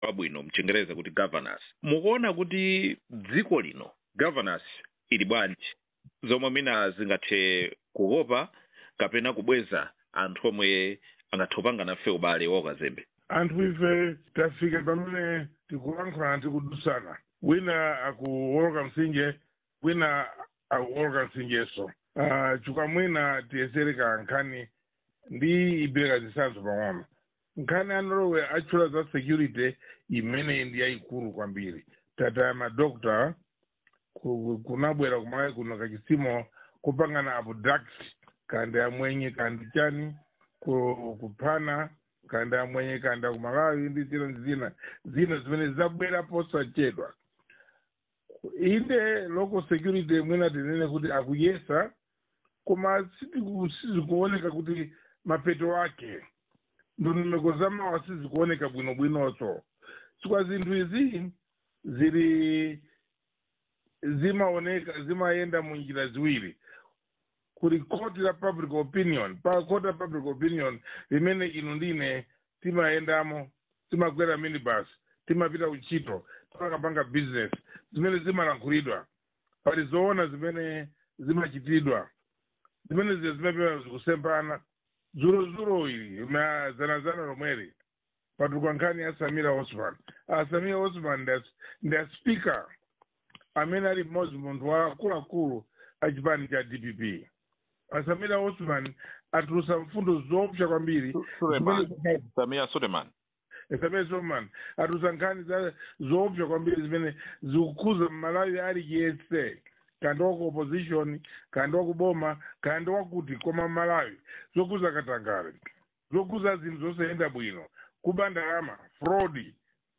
wabwino mchingereza kuti governance mukuona kuti dziko lino governance ili bwanji zomwe mina zingathe kukopa kapena kubweza anthu omwe angathe kupanga nafe ubale wa ukazembe anthu ife tafika pamene tikulankhulana tikudusana wina akuwoloka mtsinje wina akuwoloka mtsinjeso uh, chifukwa mwina tiyesereka nkhani ndi ibereka zitsanzo pang'ono nkhani ya norway atchula za security imeneyi ndi yayikulu kwambiri tataya madokta ku- kunabwera kumalawi kuno kachitsimo kupangana abduct kandi amwenye kandi chani ku- kuphana kandi amwenye kandi akumalawi ndi zina zina zina zimene zabwera posachedwa inde local security mwina tinene kuti akuyesa koma sitiku- sizikuoneka kuti mapeto ake ndondomeko zamawa sizikuoneka bwinobwinonso chifukwa zinthu izi zili zimaoneka zimayenda mu njira ziwiri kuli koti la public opinion pa koti la public opinion limene ino ndine timayendamo timakwera minibus timapita kuntchito timakapanga business zimene zimalankhulidwa pali zoona zimene zimachitidwa zimene ziya zimapewa zikusempana zulozulo ili ma zanazana lomweri patuka nkhani ya samira osman a samira osman ndi as- ndi a speaker amene ali mmodzi munthu wa akuluakulu a chipani cha dpp a samira osman atulusa mfundo zoopsa kwambiri Suleiman. zimene samia suleiman samira osman atulusa nkhani za zoopsa kwambiri zimene zikukhuza mmalawi ali yese kandi waku opposition kandi wakuboma kandi wakuti koma mmalawi zokhuza katangale zokhuza zinthu zosayenda bwino kuba ndalama fraud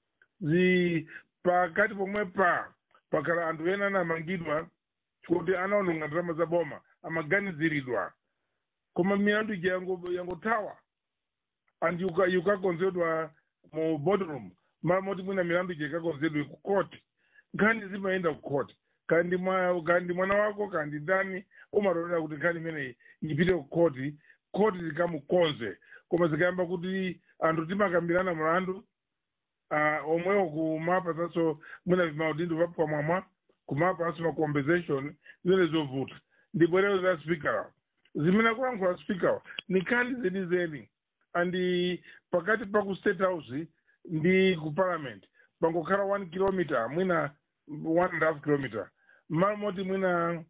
zi pakati pomwe pa pakhala anthu ena anamangidwa kuti anaononga ndalama za boma amaganiziridwa koma milandu ija yango- yangothawa and yuka- yukakonzedwa mu boardroom mara moti mwina milandu ija ikakonzedwe ku court nkhani zimayenda ku court kandi mwa kandi mwana wako kandi ndani umatolera kuti nkhani imeneyi ipite ku court court zikamukonze koma zikayamba kuti anthu timakambirana mulandu uh, omwewo kumapa sanso mwina maudindo papamwamwa kumapa anso ma compensation zimene zovuta ndibwerero za speaker zimene akulankhula speaker ni nkhani zenizeni andi pakati pa ku state house ndi ku parliament pangokhala one kilometer mwina one and a half kilometer mmalo moti mwina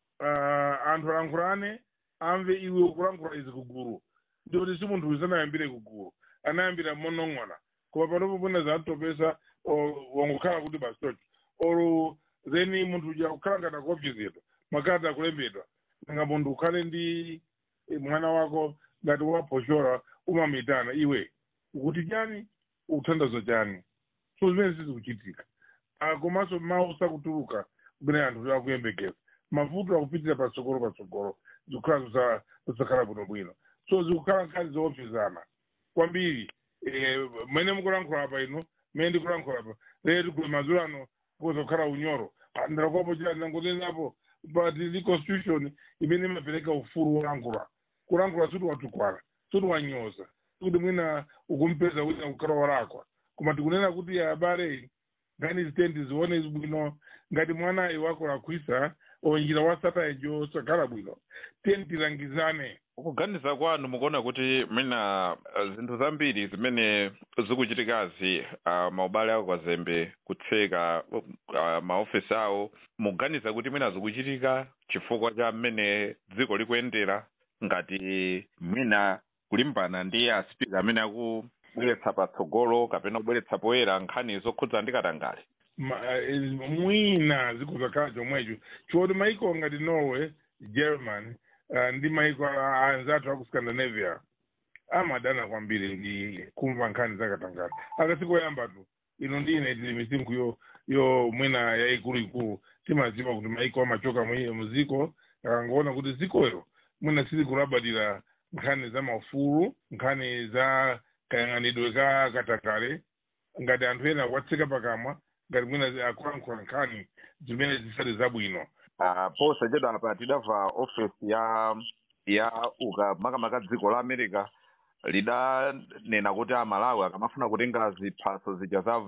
uh, anthu alankhulane amve iwe ukulankhula izi kugulu ndikuti si munthu usanayambire kugulu anayambira monong'ona koma panopo mwina zatopesa wangokhala kuti basocho or then munthu uja kukhala ngati akuopsezedwa makati akulembedwa nanga munthu ukhale ndi eh, mwana wako ngati waposhora umamitana iwe ukuti chani ukuthandaza chani so zimene sizikuchitika Ah, komanso mawu sakutuluka kumene anthu akuyembekeza mavuto akupitira patsogolo patsogolo zikukhala zisa- zisakhala bwinobwino so zikukhala nkhani zoopsezana kwambiri eh, mmene mukulankhula apa ino mmene ndikulankhula apa lero kuli madzulo ano kuza kukhala unyoro Ah, ndalakuwapo chani nangotenapo but the constitution imene imapereka ufulu wolankhula kulankhula suti watukwana suti wanyoza kuti mwina ukumpeza wina kukhala walakwa koma tikunena kuti abale ngani zitendi zione bwino ngati mwana iwako lakwisa onjira wasata ejo sakhala bwino tiyeni tilangizane kuganiza kwanu mukuona kuti mwina uh, zinthu zambiri zimene zikuchitikazi uh, maubale ako kwazembe kutseka uh, maofesi awo mukuganiza kuti mwina zikuchitika chifukwa cha mmene dziko likuyendera ngati mwina kulimbana ndi aspika amene akubweretsa patsogolo kapena kubweretsa poyera nkhani zokhudza ndi katangale Ma- eh, mwina zikuzakhala chomwecho choti maiko ngati norway german uh, ndi maiko a- anzathu aku scandinavia amadana kwambiri ndi kumva nkhani zakatangale akasikoyamba tu ino ndine tili misinkhu yo yo mwina yayikuluikulu timadziwa kuti maiko amachoka mwi- muziko akangoona kuti zikoyo mwina silikulabadira nkhani za maufulu nkhani za kayang'anidwe ka katakale ngati anthu ena akuwatseka pakamwa ngati mwina akulankhula nkhani zimene zisali zabwino uh, posachedwa apa tidamva ofesi ya ya uka makamaka dziko la america lidanena kuti amalawi akamafuna kutenga ziphaso zija za